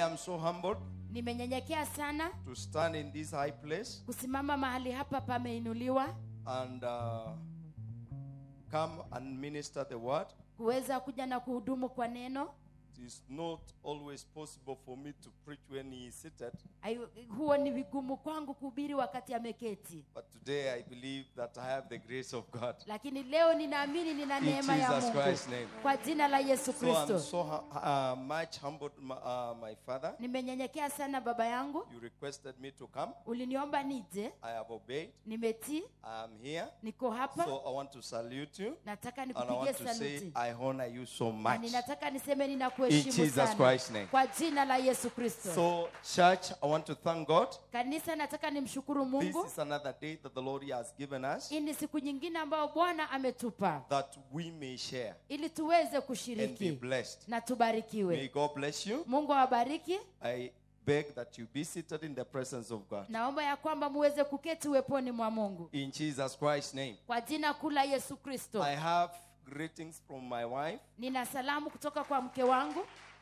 am so humbled nimenyenyekea sana to stand in this high place kusimama mahali hapa pameinuliwa and uh, come and minister the word. kuweza kuja na kuhudumu kwa neno It is not always possible for me to preach when he is seated, Ai- huo ni vigumu kwangu kuhubiri wakati ameketi but today I believe that I have the grace of God. lakini leo ninaamini nina In neema ya Jesus mungu Christ's name. kwa jina la yesu So I'm kristo so hu- uh, much humbled, my, uh, my father. nimenyenyekea sana baba yangu You requested me to come. uliniomba nije I have obeyed. nimetii I am here. niko hapa So I want to salute you. nataka And I nikupigie want to say saluti I honor you so na much. ninataka niseme In ninakuheshimu Jesus sana Christ's name. kwa jina la yesu kristo So, church, I want to thank God. kanisa nataka nimshukuru This mungu is another day that the Lord has given us hii ni siku nyingine ambayo bwana ametupa that we may share ili tuweze and be kushiriki blessed. na May tubarikiwe God bless you. mungu awabariki I beg that you be seated in the presence of God. naomba ya kwamba muweze kuketi uweponi mwa mungu In Jesus Christ's name. kwa jina kuu la yesu kristo I have greetings from my wife. nina salamu kutoka kwa mke wangu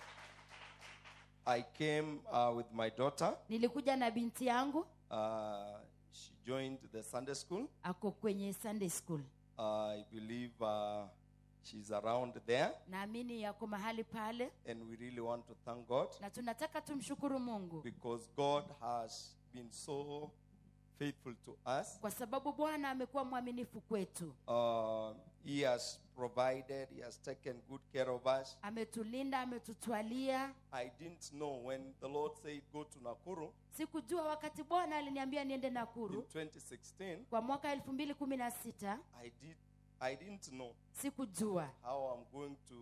I came uh, with my daughter. nilikuja na binti yangu Uh, she joined the Sunday school. ako kwenye sunday school I believe uh, she's around there. naamini yako mahali pale And we really want to thank God na tunataka tumshukuru mungu because God has been so faithful to us. kwa sababu bwana amekuwa mwaminifu kwetu Uh, he has provided, He has taken good care of us. ametulinda ametutwalia I didn't know when the Lord said go to Nakuru sikujua wakati bwana aliniambia niende in nakuru 2016. kwa mwaka elfu mbili kumi na sita I did. I didn't know sikujua how I'm going to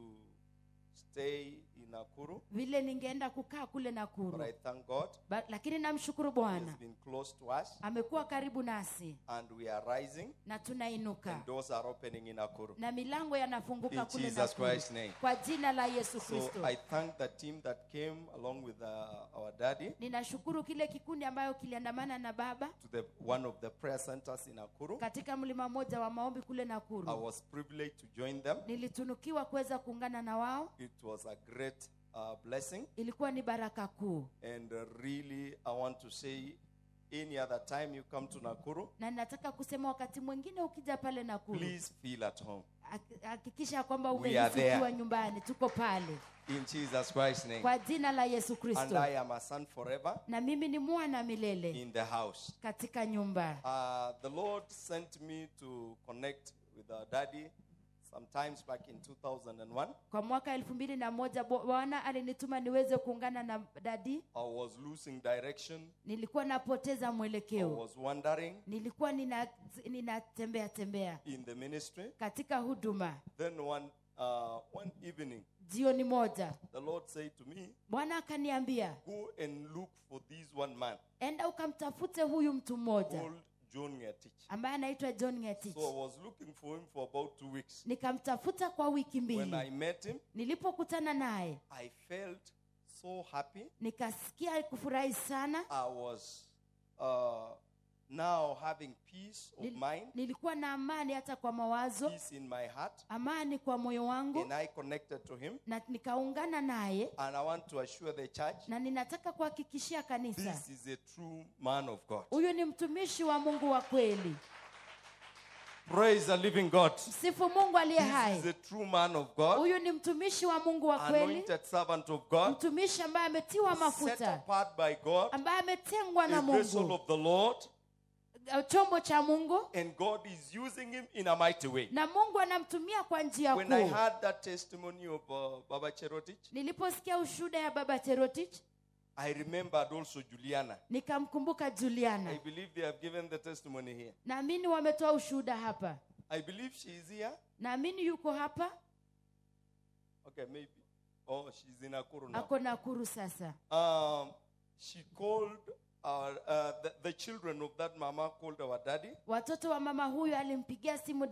stay in Nakuru, vile ningeenda kukaa kule but nakuru I thank God. ba, lakini namshukuru He bwana has been close to us, amekuwa karibu nasi and we are rising, na tunainuka and doors are opening in Nakuru. na milango yanafunguka In kule Jesus nakuru Christ's name. kwa jina la yesu So kristo I thank the team that came along with uh, our daddy ninashukuru kile kikundi ambayo kiliandamana na baba to the one of the prayer centers in Nakuru. katika mlima mmoja wa maombi kule I nakuru was privileged to join them. nilitunukiwa kuweza kuungana na wao It was a great uh, blessing, ilikuwa ni baraka kuu and uh, really, I want to say, any other time you come to Nakuru, na ninataka kusema wakati mwingine ukija pale nakuru please feel at home. hak- hakikisha kwamba We are umehisi there. ukiwa nyumbani tuko pale In Jesus Christ's name. kwa jina la yesu And kristo I am a son forever na mimi ni mwana milele in the house. katika nyumba Uh, the Lord sent me to connect with our daddy sometimes back in 2001. kwa mwaka elfu mbili na moja Bo- bwana alinituma niweze kuungana na dadi I was losing direction. nilikuwa napoteza I mwelekeo was wandering nilikuwa nina- ninatembea tembea in the ministry. katika huduma Then one uh, one evening, jioni moja the Lord said to me, bwana akaniambia "Go and look for this one man enda ukamtafute huyu mtu mmoja called John Ngetich." ambaye anaitwa john ngetich So I was looking for him for about two weeks. nikamtafuta kwa wiki When I mbili met him, nilipokutana naye I felt so happy. nikasikia kufurahi sana I was uh, now having peace of Nil- mind, nilikuwa na amani hata kwa mawazo peace in my heart, amani kwa moyo wangu and I connected to him. na nikaungana naye And I want to assure the church na ninataka kuhakikishia kanisa this is a true man of God. huyu ni mtumishi wa mungu wa kweli Praise the living God. sifu mungu aliye This is hai a true man of God, huyu ni mtumishi wa mungu wa kweli anointed servant of God, mtumishi ambaye ametiwa set mafuta apart by God, ambaye ametengwa na a vessel mungu of the Lord, chombo cha mungu and God is using him in a mighty way. na mungu anamtumia kwa njia When I kuu heard that testimony of uh, Baba Cherotich, niliposikia ushuhuda ya baba cherotich I remembered also Juliana. nikamkumbuka I juliana believe they have given the testimony here. naamini wametoa ushuhuda hapa I believe she is here. naamini yuko hapa Okay, maybe. Oh, she's in Nakuru now. ako nakuru sasa Um, she called our, uh, the, the children of that mama called our daddy watoto wa mama huyu alimpigia simu dadi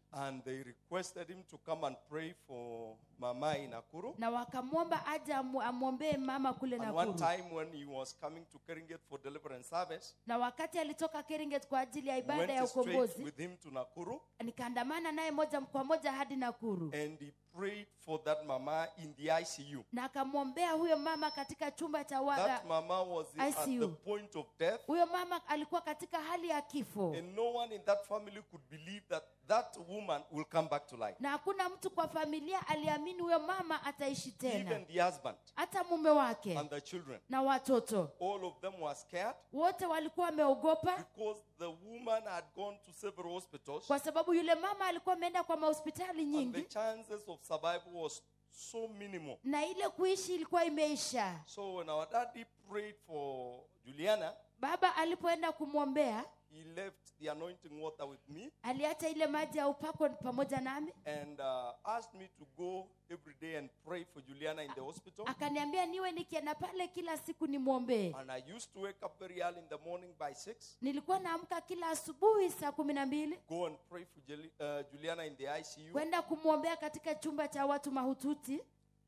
And they requested him to come and pray for Mama in Nakuru. na wakamwomba aje amu- amwombee mama kule And one Nakuru. time when he was coming to Keringet for deliverance service, Na wakati alitoka Keringet kwa ajili ya we ibada ya went straight ukombozi, with him to Nakuru nikaandamana naye moja kwa moja hadi Nakuru and he prayed for that mama in the ICU. na akamwombea huyo mama katika chumba cha waga. That mama was at the ICU. point of death, Huyo mama alikuwa katika hali ya kifo, and no one in that family could believe that that woman will come back to life. na hakuna mtu kwa familia aliamini huyo mama ataishi tena, Even the husband hata mume wake and the children, na watoto all of them were scared wote walikuwa wameogopa, because the woman had gone to several hospitals, kwa sababu yule mama alikuwa ameenda kwa mahospitali and the nyingi chances of survival was so minimal. na ile kuishi ilikuwa imeisha. So when our daddy prayed for Juliana, Baba alipoenda kumwombea, he left the anointing water with me aliacha ile maji ya upako pamoja nami, and uh, asked me to go every day and pray for Juliana in the hospital. akaniambia niwe nikienda pale kila siku nimwombee. And I used to wake up very early in the morning by six, Nilikuwa naamka kila asubuhi saa kumi na mbili go and pray for Jeli- uh, Juliana in the ICU. kwenda kumwombea katika chumba cha watu mahututi,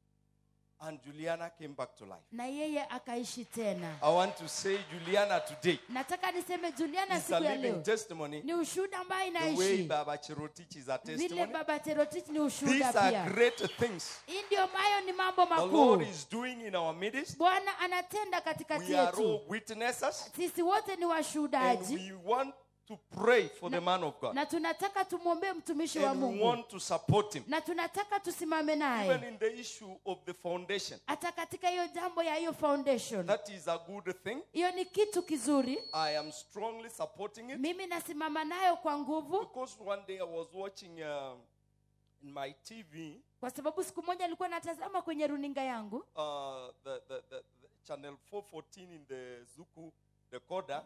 And Juliana came back to life. na yeye akaishi tena. I want to say, Juliana today Nataka niseme Juliana is a siku ya living leo testimony. ni ushuhuda ambayo The way inaishi Baba Cherotich is a vile testimony. Baba Cherotich ni These ushuhuda are pia. great things Hii ndio ambayo ni mambo the Lord makuu is doing in our midst. Bwana anatenda katikati We are all yetu. witnesses, Sisi wote ni and washuhudaji we want to pray for the man of God, na tunataka tumwombee mtumishi wa and we Mungu want to support him, na tunataka tusimame even naye in the issue of the foundation. hata katika hiyo jambo ya hiyo foundation. That is a good thing. Hiyo ni kitu kizuri, I am strongly supporting it mimi nasimama nayo kwa nguvu, because one day I was watching uh, in my TV kwa sababu siku moja nilikuwa natazama kwenye runinga yangu uh, the, the, the, the channel 414 in the Zuku decoder,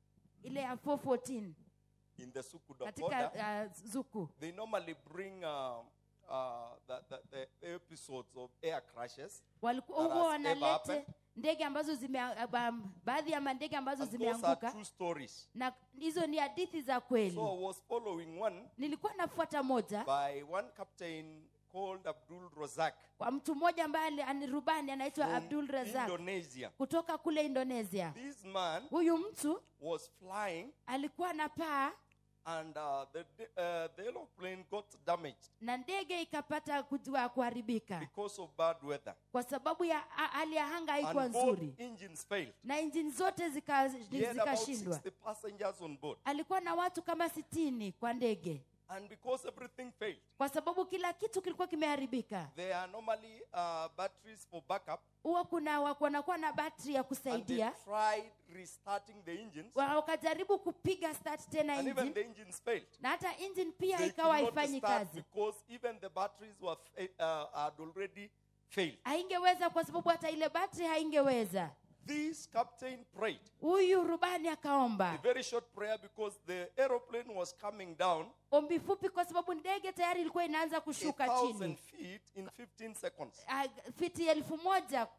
ile ya 414 in the Suku katika decoder. uh, Zuku. They normally bring uh, uh, the, the, the episodes of air crashes. Walikuwa That huwa has ever wanalete happened. ndege ambazo zime um, baadhi ya mandege ambazo And those are zimeanguka true stories. na hizo ni hadithi za kweli. So I was following one Nilikuwa nafuata moja by one captain called Abdul Razak kwa mtu mmoja ambaye ali- ani rubani anaitwa from Abdul Razak Indonesia. kutoka kule Indonesia. This man Huyu mtu was flying alikuwa na paa and uh, the, uh, the aeroplane got damaged na ndege ikapata kujua kuharibika because of bad weather. kwa sababu ya a- hali ya anga haikuwa And both nzuri engines failed. na injini zote zika- He had about zikashindwa. 60 passengers on board. Alikuwa na watu kama sitini kwa ndege, And because everything failed, kwa sababu kila kitu kilikuwa kimeharibika. there are normally uh, batteries for backup. Huwa kuna wa- wanakuwa na battery ya And they kusaidia, tried restarting the engines. Wa- wakajaribu kupiga start tena And even engine the engines failed. na hata engine pia They ikawa could not haifanyi start kazi, because even the batteries were fa- uh, had already failed. haingeweza kwa sababu hata ile battery haingeweza. This captain prayed Huyu rubani a akaomba very short prayer because the aeroplane was coming down ombi fupi, kwa sababu ndege tayari ilikuwa inaanza a kushuka thousand chini feet in 15 seconds. Ah, fiti elfu moja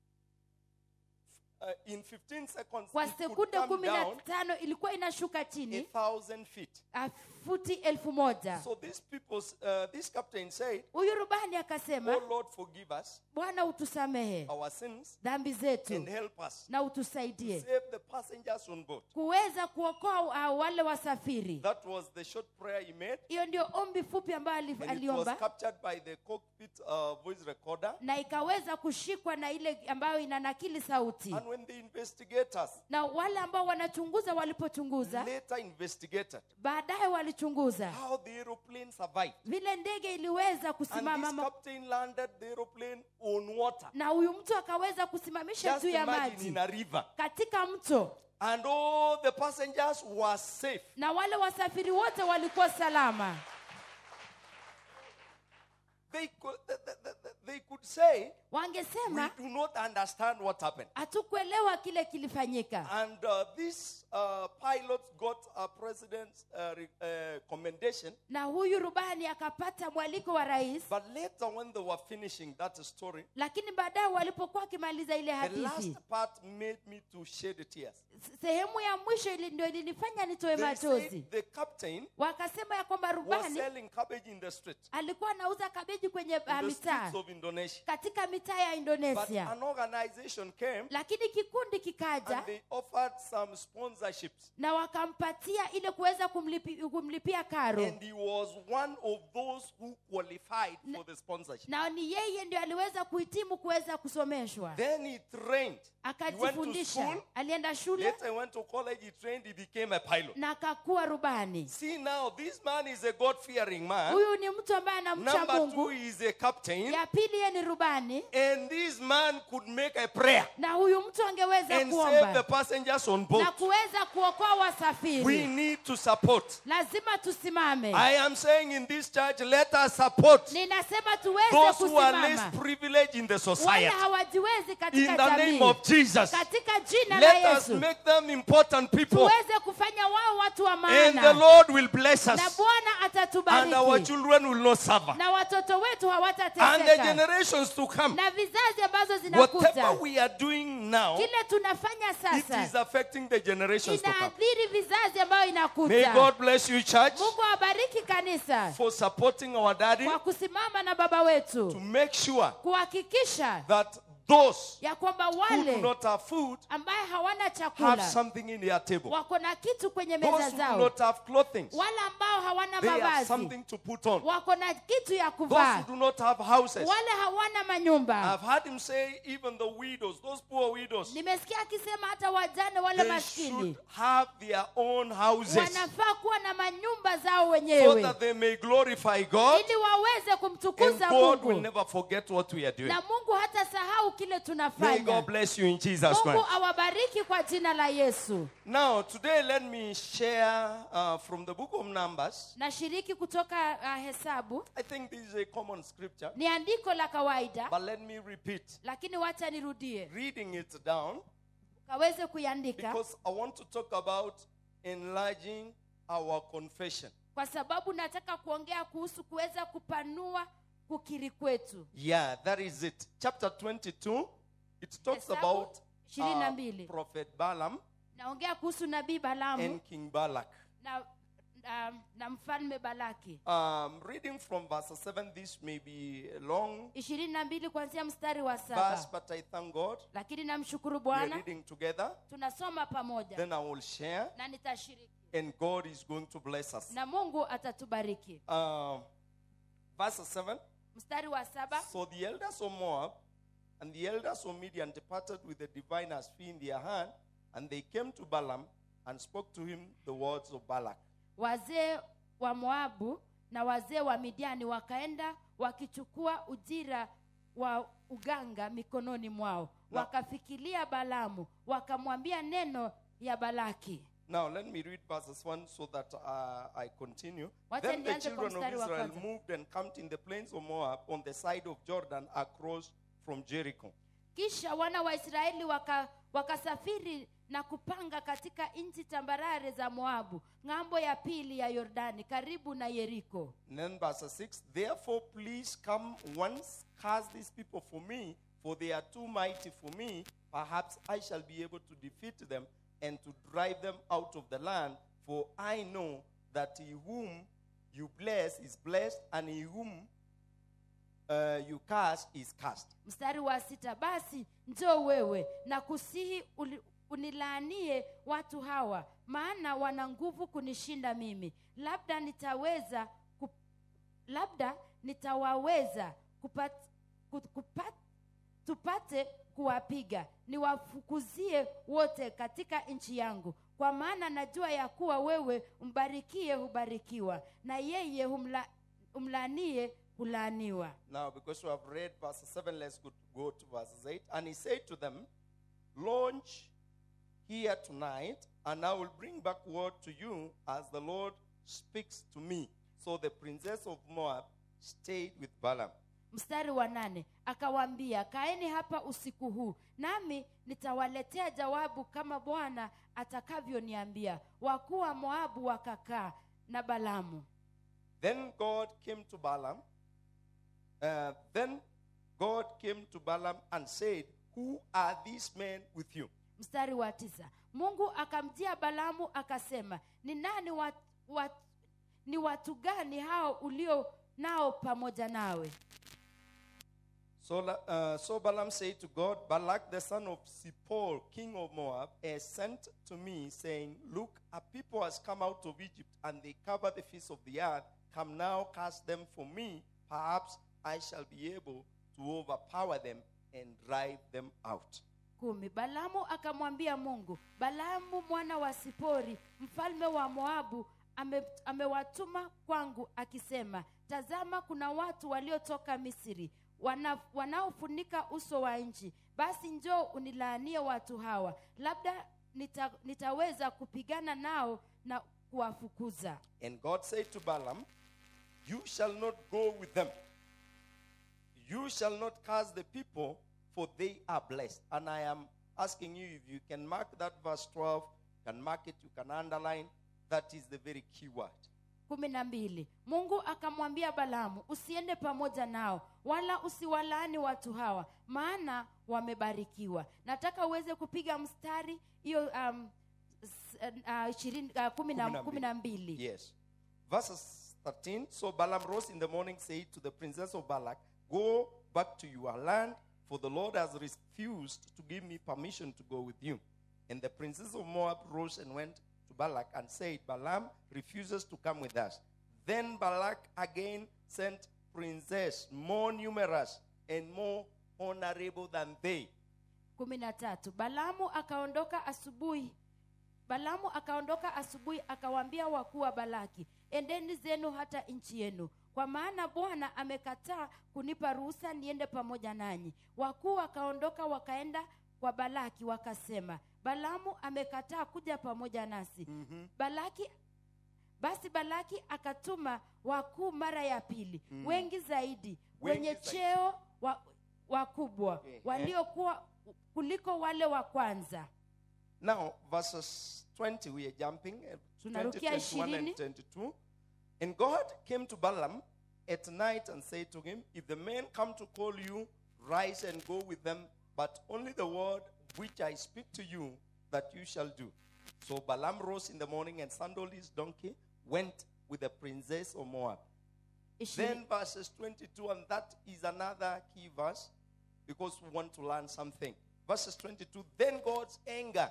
Uh, in 15 seconds, kwa it could sekunde come kumi na down tano ilikuwa inashuka a chini thousand feet. ah, futi elfu moja So these people, uh, this captain said, huyu rubani akasema "Oh Lord, forgive us bwana utusamehe our sins dhambi zetu and help us na utusaidie save the passengers on board." kuweza kuokoa uh, wale wasafiri That was the short prayer he made, hiyo ndio ombi fupi ambayo ali- and it was aliomba captured by the cockpit uh, voice recorder. na ikaweza kushikwa na ile ambayo inanakili sauti And when the investigators na wale ambao wanachunguza walipochunguza later investigated baadaye walichunguza how the aeroplane survived, vile ndege iliweza and kusimama this ma- captain landed the aeroplane on water, na huyu mtu akaweza kusimamisha just juu ya imagine maji in a river, katika mto and all the passengers were safe. na wale wasafiri wote walikuwa salama They could, they, they- they- they could say we wangesema do not understand what happened. hatukuelewa kile kilifanyika And uh, this uh, pilot got a president's uh, re- uh, commendation. na huyu rubani akapata mwaliko wa rais But later, when they were finishing that story, lakini baadaye walipokuwa wakimaliza ile the hadithi last part made me to shed tears. s- sehemu ya mwisho ili, ndio ilinifanya nitoe They machozi said the captain wakasema ya kwamba was rubani selling cabbage in the street, alikuwa anauza kabeji kwenye in uh, the mitaa streets of Indonesia. katika mitaa ya But indonesia an organization came lakini kikundi kikaja and they offered some sponsorships. na wakampatia ile kuweza kumlipi, kumlipia karo And he was one of those who qualified for the sponsorship. na ni yeye ndio aliweza kuhitimu kuweza kusomeshwa Then he trained. He went to akajifundisha school. alienda shule Later, he went to college. He trained. He became a pilot. na akakuwa rubani See now, this man is a God-fearing man. huyu ni mtu ambaye anamcha Number two, mungu he is a captain. ya pili yeye ni rubani And this man could make a prayer na huyu mtu angeweza and save the kuomba passengers on na board. kuweza kuokoa We wasafiri need to support. lazima tusimame I am saying in this church, let us support ninasema tuweze those who are less kusimama privileged in the wale society. hawajiwezi In katika the name jamii of Jesus, katika jina la let us yesu make them important people. tuweze kufanya wao watu wa And the maana Lord will bless na us. bwana And our atatubariki children will not suffer. na watoto wetu And the hawatateseka generations to come. na vizazi ambazo Whatever zinakuja we are doing now, kile tunafanya it is sasa affecting the generations to come. inaathiri vizazi ambayo May inakuja God bless you, church, mungu awabariki kanisa for supporting our daddy kwa kusimama na baba to wetu make sure kuhakikisha that those ya kwamba who do wale not have food ambaye hawana have chakula something in their table. wako na kitu kwenye Those meza who do zao not have clothing, wale ambao hawana they have mavazi something to put on. wako na kitu ya Those kuvaa who do not have houses, wale hawana manyumba I've heard him say, even the widows, those poor widows, nimesikia akisema hata wajane wale they maskini should have their own houses wanafaa kuwa na manyumba zao so wenyewe that they may glorify God ili waweze and kumtukuza God will mungu never forget what we are doing. na mungu hata sahau kile May tunafanya God bless you in Jesus' mungu name. awabariki kwa jina la yesu Now, today, let me share uh, from the book of Numbers. nashiriki kutoka uh, hesabu I think this is a common scripture, ni andiko la kawaida but let me repeat, lakini wacha nirudie reading it down, kaweze kuiandika because I want to talk about enlarging our confession. kwa sababu nataka kuongea kuhusu kuweza kupanua kukiri kwetu Yeah, that is it. Chapter 22, it talks Hesabu about ishirini na uh, mbili. Prophet Balaam naongea kuhusu nabii balamu and King Balak. na, na, na mfalme balaki Um, reading from verse 7, this may be a long ishirini na mbili kuanzia mstari wa verse, saba but I thank God. lakini namshukuru We are bwana reading together. tunasoma pamoja Then I will share, na nitashiriki and God is going to bless us. na mungu atatubariki Um, verse 7 mstari wa saba So the elders of Moab and the elders of Midian departed with the diviner's fee in their hand, and they came to Balaam and spoke to him the words of Balak. wazee wa moabu na wazee wa midiani wakaenda wakichukua ujira wa uganga mikononi mwao Na- wakafikilia balamu wakamwambia neno ya balaki Now, let me read verses 1 so that uh, I continue. Wacha Then the nianze kwa children of mstari wa Israel kwanza. moved and camped in the plains of Moab on the side of Jordan across from Jericho. kisha wana wa israeli waka, wakasafiri na kupanga katika nchi tambarare za moabu ng'ambo ya pili ya yordani karibu na yeriko And then verse 6 Therefore, please come once, curse these people for me, for they are too mighty for me. Perhaps I shall be able to defeat them and to drive them out of the land. For I know that he whom you bless is blessed, and he whom uh, you curse is cursed. mstari wa sita basi njoo wewe na kusihi uli- unilaanie watu hawa maana wana nguvu kunishinda mimi labda nitaweza kup, labda nitawaweza kupat, ku- kupat, tupate kuwapiga niwafukuzie wote katika nchi yangu kwa maana najua ya kuwa wewe mbarikie hubarikiwa na yeye humla, humlanie hulaaniwa Now, because we have read verse 7, let's go, go to verses 8. And he said to them, Launch here tonight, and I will bring back word to you as the Lord speaks to me. So the princess of Moab stayed with Balaam. mstari wa nane akawaambia kaeni hapa usiku huu nami nitawaletea jawabu kama bwana atakavyoniambia wakuu wa moabu wakakaa na balamu Then God came to Balaam. Uh, then God came to Balaam and said, Who are these men with you? mstari wa tisa mungu akamjia balamu akasema ni nani wat, wat, ni watu gani hao ulio nao pamoja nawe So, La- uh, so Balaam said to God, Balak the son of Zippor, king of Moab, has sent to me, saying, Look, a people has come out of Egypt, and they cover the face of the earth. Come now, cast them for me. Perhaps I shall be able to overpower them and drive them out. kumi balamu akamwambia mungu balamu mwana wa sipori mfalme wa moabu ame- amewatuma kwangu akisema tazama kuna watu waliotoka misri wana, wanaofunika uso wa nchi basi njoo unilaanie watu hawa labda nita, nitaweza kupigana nao na kuwafukuza And God said to Balaam, You shall not go with them. You shall not curse the people, for they are blessed. And I am asking you if you can mark that verse 12, can mark it, you can underline. That is the very key word. kumi na mbili mungu akamwambia balamu usiende pamoja nao wala usiwalaani watu hawa maana wamebarikiwa nataka uweze kupiga mstari hiyo um, s- uh, ishirini uh, kumi na- Kumi na kumi na mbili Yes. Verses 13. So Balaam rose in the morning, said to the princess of Balak, Go back to your land, for the Lord has refused to give me permission to go with you. And the princess of Moab rose and went to Balak and said, Balaam refuses to come with us. Then Balak again sent princes more numerous and more honorable than they. kumi na tatu balamu akaondoka asubuhi balamu akaondoka asubuhi akawaambia wakuu wa balaki endeni zenu hata nchi yenu kwa maana bwana amekataa kunipa ruhusa niende pamoja nanyi wakuu wakaondoka wakaenda kwa balaki wakasema balamu amekataa kuja pamoja nasi mm-hmm. balaki basi balaki akatuma wakuu mara ya pili mm. wengi zaidi Wengi wenye zaidi. cheo wa, wakubwa Ehe. waliokuwa kuliko wale wa kwanza Now, verses 20, we are jumping. uh, 20, Tunarukia 21 and ishirini. 22. And God came to Balaam at night and said to him, If the men come to call you, rise and go with them, but only the word which I speak to you that you shall do. So Balaam rose in the morning and sandaled his donkey, went with the princess of Moab. Ishirini- Then verses 22, and that is another key verse because we want to learn something. Verses 22, then God's anger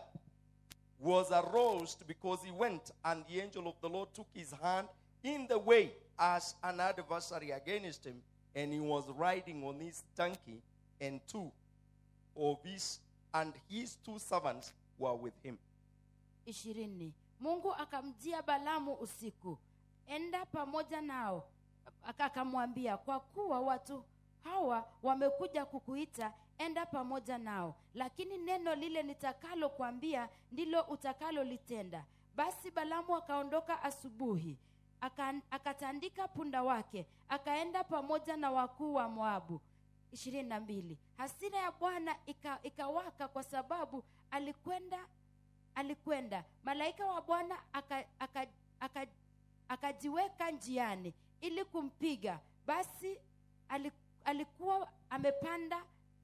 was aroused because he went, and the angel of the Lord took his hand in the way as an adversary against him, and he was riding on his donkey, and two of his and his two servants were with him. ishirini mungu akamjia balamu usiku enda pamoja nao Aka- akamwambia kwa kuwa watu hawa wamekuja kukuita enda pamoja nao lakini neno lile nitakalo kwambia ndilo utakalolitenda basi balamu akaondoka asubuhi aka, akatandika punda wake akaenda pamoja na wakuu wa moabu ishirini na mbili hasira ya bwana ika- ikawaka kwa sababu alikwenda alikwenda malaika wa bwana akajiweka aka, aka, akajiweka njiani ili kumpiga basi ali- alikuwa amepanda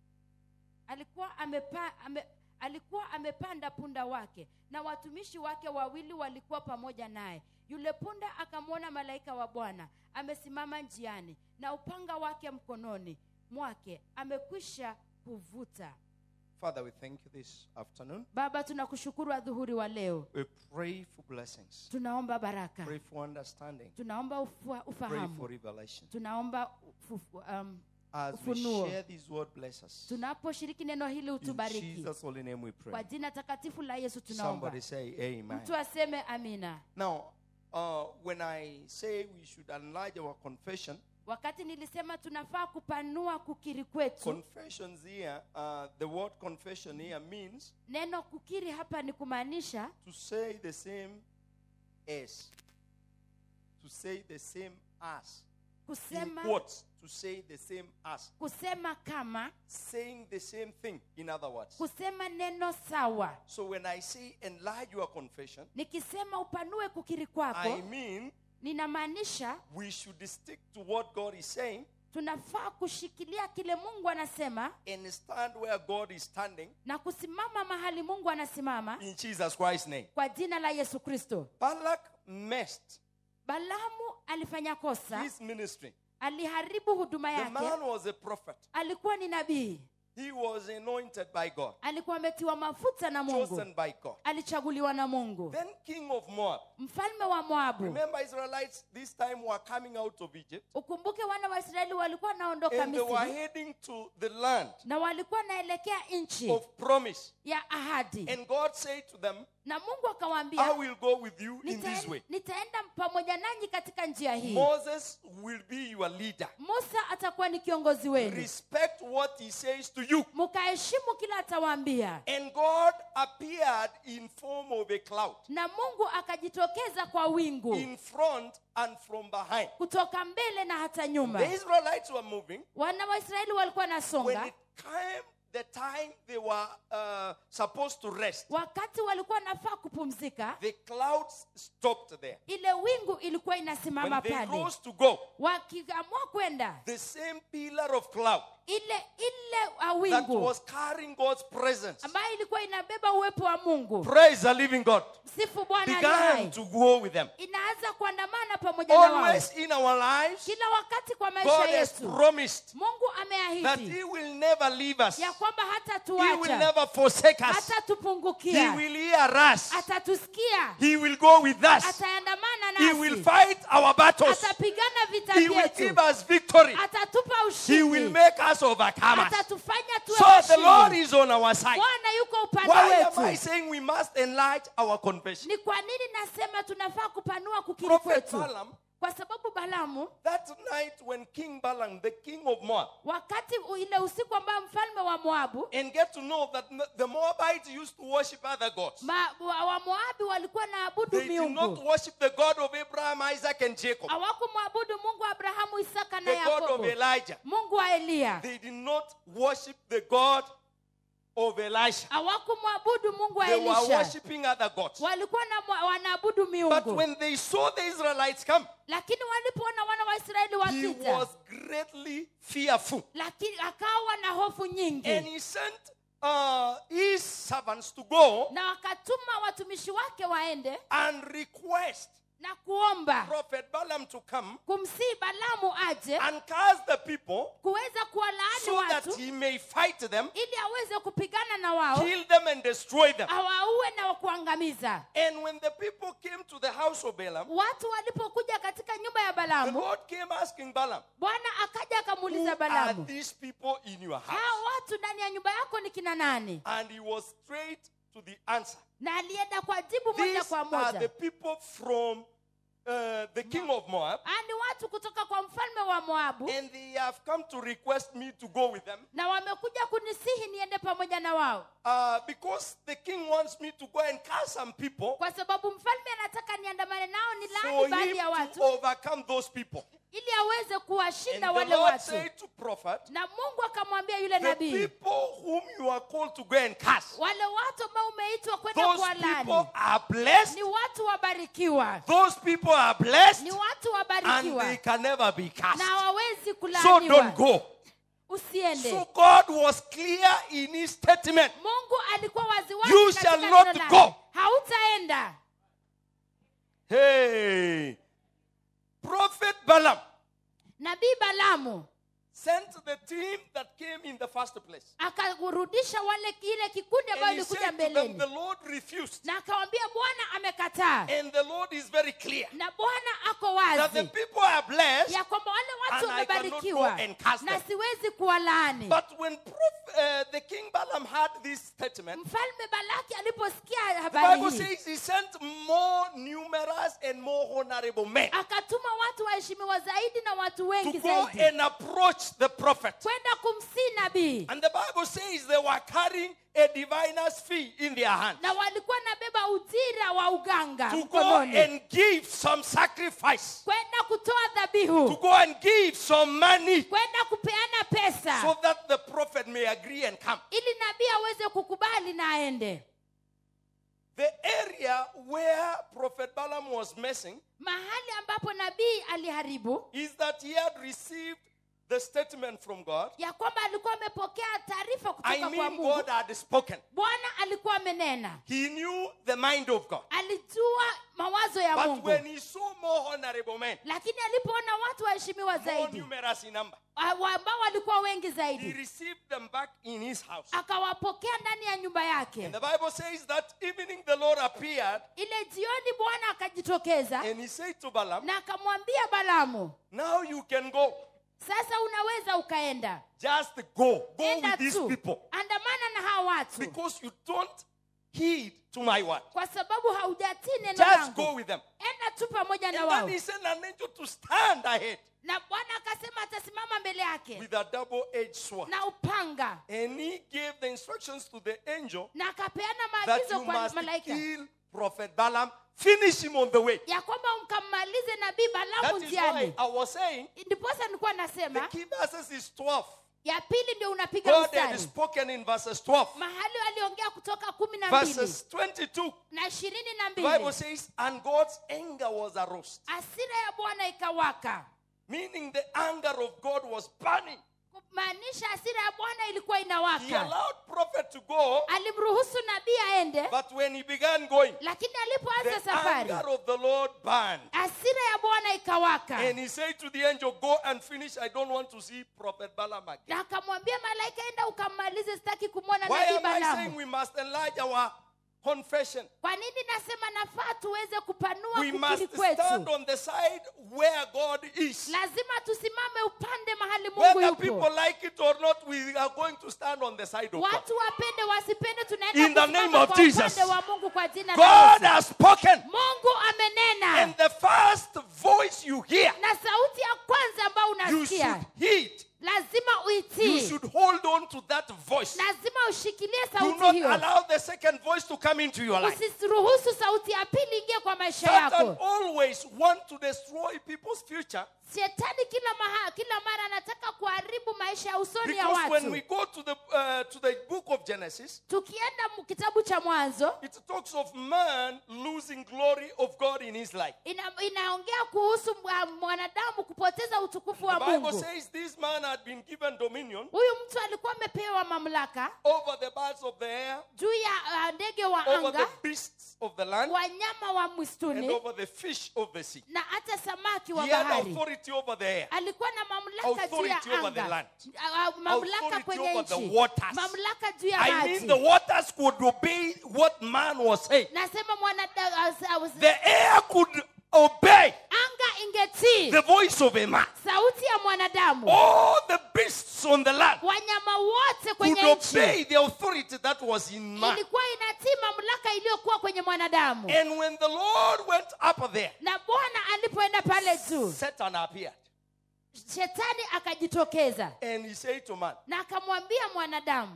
alikuwa amepa, ame, alikuwa amepanda punda wake na watumishi wake wawili walikuwa pamoja naye yule punda akamwona malaika wa bwana amesimama njiani na upanga wake mkononi mwake amekwisha kuvuta Father, we thank you this afternoon. baba tunakushukuru adhuhuri wa leo We pray for blessings, tunaomba baraka pray for understanding, tunaomba ufua, pray for ufahamu revelation. tunaomba ufu, um, As we Ufunuo. share this word, bless us. tunaposhiriki neno hili In utubariki Jesus' holy name we kwa pray. jina takatifu la yesu tunaomba Somebody say amen. mtu aseme amina Now, uh, when I say we should enlarge our confession, wakati nilisema tunafaa kupanua kukiri kwetu confessions here, uh, the word confession here means neno kukiri hapa ni kumaanisha to say the same as. To say the same as. in kusema quotes to say the same as kusema kama saying the same thing in other words kusema neno sawa so when i say enlarge your confession nikisema upanue kukiri i kwako mean ninamaanisha we should stick to what god is saying tunafaa kushikilia kile mungu anasema and stand where god is standing na kusimama mahali mungu anasimama in jesus christ's name kwa jina la yesu kristo balak messed balamu alifanya kosa his ministry aliharibu huduma the yake man was a prophet alikuwa ni nabii he was anointed by god alikuwa ametiwa mafuta na mungu chosen by god alichaguliwa na mungu then king of moab mfalme wa moabu remember israelites this time were coming out of egypt ukumbuke wana wa israeli walikuwa wanaondoka and they were misri heading to the land na walikuwa wanaelekea nchi of promise ya ahadi and god said to them na mungu i akawaambia will go with you in this "Nitaen- way nitaenda pamoja nanyi katika njia hii moses will be your leader musa atakuwa ni kiongozi wenu respect what he says to you mkaheshimu kila atawaambia and god appeared in form of a cloud na mungu akajitokeza kwa wingu in front and from behind kutoka mbele na hata nyuma the israelites were moving wana wa israeli walikuwa when nasonga it came the time they were uh, supposed to rest wakati walikuwa nafaa kupumzika the clouds stopped there ile wingu ilikuwa inasimama when they pale rose to go wakiamua kwenda the same pillar of cloud ile ile uh, that wingu was carrying god's presence ambayo ilikuwa inabeba uwepo wa mungu praise the living god sifu bwana aliye began hai. to go with them inaanza kuandamana pamoja na wao always in our lives kila wakati kwa maisha god has yetu promised mungu that ameahidi he will never leave us ya kwamba hata he will tuacha never forsake us hata he tupungukia will hear us atatusikia he will go with us ataandamana he will nasi fight our battles atapigana vita he will vyetu give us victory atatupa he will ushindi make us overcomers atatufanya tuwe so the lord washindi is on our side bwana yuko upande why am i wetu saying we must enlarge our confession ni kwa nini nasema tunafaa kupanua kukiri prophet kwetu balaam kwa sababu balamu that night when king balaam the king of moab wakati u- ile usiku ambayo mfalme wa moabu and get to know that n- the moabites used to worship other gods ma, wa, wa moabi walikuwa na abudu they did not miungu worship the god of abraham isaac and jacob hawakumwabudu mungu wa abrahamu isaka na the god of yakobo elijah mungu wa eliya they did not worship the god of elisha hawakumwabudu mungu wa they were elisha worshiping other gods walikuwa na mwa- wanaabudu but miungu when they saw the israelites come lakini walipoona wana wa israeli he wakija was greatly fearful lakini akawa na hofu and nyingi he sent uh, his servants to go na wakatuma watumishi wake waende and request na kuomba prophet balaam to come kumsii balamu aje and curse the people kuweza kuwalaani so that watu he may fight them ili aweze kupigana na wao kill them and destroy them awaue na kuangamiza and when the people came to the house of balaam watu walipokuja katika nyumba ya the balamu lord came asking balaam bwana akaja who akamuuliza are balamu these people in your house hao watu ndani ya nyumba yako ni kina nani and he was straight to the answer na alienda kwa jibu moja these kwa are the moja people from uh, the king of moab Ah, ni watu kutoka kwa mfalme wa moabu and they have come to request me to go with them na wamekuja kunisihi niende pamoja na wao uh, because the king wants me to go and curse some people kwa sababu mfalme anataka niandamane nao ni for laani baadhi him ya to watu overcome those people ili aweze and kuwashinda the wale lord watu said to prophet na mungu akamwambia yule the nabii people whom you are called to go and curse wale watu ambao umeitwa kwenda those kuwalani people are blessed ni watu wabarikiwa those people are blessed ni watu and wabarikiwa they can never be cursed na hawawezi so kulaaniwa don't go usiende so god was clear in his statement mungu alikuwa waziwazi You katika shall neno not lake. go. hautaenda hey prophet balaam nabii balamu sent the team that came in the first place akarudisha wale ile kikundi ambayo and he ilikuja said to them mbeleni the lord refused na akawambia bwana amekataa and the lord is very clear na bwana ako that the wazi people are blessed ya kwamba wale watu and I cannot wamebarikiwa go and cast na them. siwezi kuwalaani but when prof, uh, the king balaam heard this statement mfalme balaki aliposikia the habari bible hii says he sent more numerous and more honorable men akatuma watu waheshimiwa zaidi na watu to wengi go zaidi and approach the prophet kwenda kumsii nabii and the bible says they were carrying a diviner's fee in their hand na walikuwa nabeba ujira wa uganga to go mkononi and give some sacrifice, kwenda kutoa to dhabihu go and give some money kwenda kupeana pesa so that the prophet may agree and come. ili nabii aweze kukubali na aende The area where Prophet Balaam was messing mahali ambapo nabii aliharibu is that he had received the statement from God. ya kwamba alikuwa amepokea taarifa I kutoka kwa mean, mungu God had spoken. bwana alikuwa amenena He knew the mind of God. alijua mawazo ya But mungu when he saw more honorable men, lakini alipoona watu waheshimiwa more zaidi numerous in number, wa- wa- ambao walikuwa wengi he zaidi received them back in his house. akawapokea ndani ya nyumba yake And the Bible says that evening the Lord appeared ile jioni bwana akajitokeza and he said to Balaam, na akamwambia balamu Now you can go. sasa unaweza ukaenda Just go. Go enda with these tu people. andamana na hawa watu Because you don't heed to my word. kwa sababu haujatii neno Just go langu with them. enda tu pamoja And na then wao he sent an angel to stand ahead na bwana akasema atasimama mbele yake with a double edged sword. na upanga And he gave the instructions to the angel na akapeana that maagizo you kwa must malaika kill Prophet Balaam, finish him on the way. ya kwamba mkammalize nabii balamu That is why njiani I was saying ndiposa nilikuwa the nasema key verses is 12. ya pili ndio unapiga God had mstari spoken in verses 12. mahali aliongea kutoka kumi na mbili Verses 22. na ishirini na The Bible mbili says, and God's anger was aroused. asira ya bwana ikawaka Meaning the anger of God was burning. kumaanisha asira ya bwana ilikuwa He inawaka allowed prophet to go, alimruhusu nabii aende but when he began going, lakini alipoanza the safari anger of the Lord burned. asira ya bwana ikawaka And he said to the angel, Go and finish. I don't want to see Prophet Balaam again. na akamwambia malaika enda ukammalize sitaki kumwona Why nabii am I saying balamu we must enlarge our confession? kwa nini nasema nafaa tuweze kupanua We kukiri must stand kwetu on the side where God is. lazima tusimame upande mahali mungu Whether people yupo like it or not, we are going to stand on the side of God. watu wapende wasipende In tunaenda the name kusimama of kwa Jesus. upande wa mungu kwa jina la God Yesu. has spoken. mungu amenena And the first voice you hear, na sauti ya kwanza ambayo you unasikia should heed. lazima You uitii should hold on to that voice. lazima ushikilie Do sauti not hiyo allow the second voice to come into your life. usiruhusu sauti ya pili ingie kwa maisha Satan yako always want to destroy people's future shetani kila maha, kila mara anataka kuharibu maisha ya usoni ya because when watu we go to the uh, to the book of Genesis, tukienda mu- kitabu cha mwanzo it talks of man losing glory of God in his life. ina, inaongea kuhusu mwa- mwanadamu kupoteza utukufu wa The Bible mungu says this man had been given dominion huyu mtu alikuwa amepewa mamlaka over the birds of the air, juu ya uh, ndege wa over the anga beasts of the land, wanyama wa and mwistuni over the fish of the sea. na hata samaki wa He had bahari authority over the air. alikuwa na mamlaka juu ya Authority over the anga land. Ah, ah, mamlaka Authority kwenye over the nchi waters. mamlaka juu ya I mean, maji the waters could obey what man was saying. nasema mwanada- ah, ah, The air could obey anga ingetii the voice of a man. sauti ya mwanadamu All the beasts on the land wanyama wote could kwenye obey nchi the authority that was in man. ilikuwa inatii mamlaka iliyokuwa kwenye mwanadamu And when the Lord went up there, na bwana alipoenda pale juu Satan appeared. shetani akajitokeza And he said to man, na akamwambia mwanadamu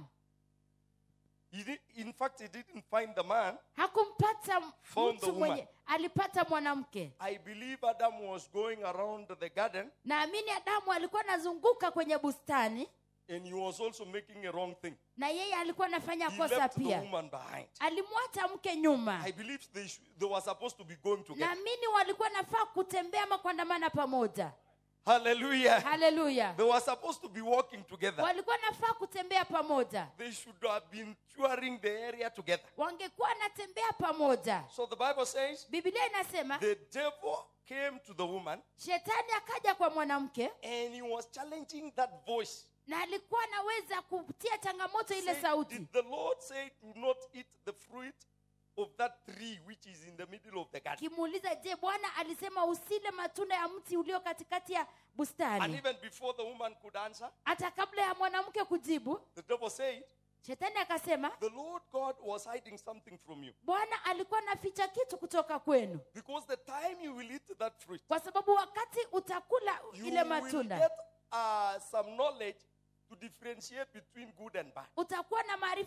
he did, in fact, he didn't find the man. hakumpata Found the mtu woman. mwenye alipata mwanamke I believe Adam was going around the garden naamini adamu alikuwa anazunguka kwenye bustani and he was also making a wrong thing. na yeye alikuwa anafanya He kosa left the pia woman behind. alimwacha mke nyuma I believe they, sh- they were supposed to be going together. naamini walikuwa nafaa kutembea ama kuandamana pamoja Hallelujah. haleluya They were supposed to be walking together. walikuwa nafaa kutembea pamoja They should have been touring the area together. wangekuwa wanatembea pamoja So the Bible says biblia inasema the devil came to the woman shetani akaja kwa mwanamke and he was challenging that voice. na alikuwa anaweza kutia changamoto ile Say, sauti Did the Lord say, Do not eat the fruit of that tree which is in the middle of the garden? kimuuliza je bwana alisema usile matunda ya mti ulio katikati ya And bustani even before the woman could answer, hata kabla ya mwanamke kujibu the devil said, shetani akasema The Lord God was hiding something from you. bwana alikuwa anaficha kitu kutoka kwenu Because the time you will eat that fruit, kwa sababu wakati utakula you ile will matunda get uh, some knowledge to differentiate between good and bad. utakuwa na maarifa kujua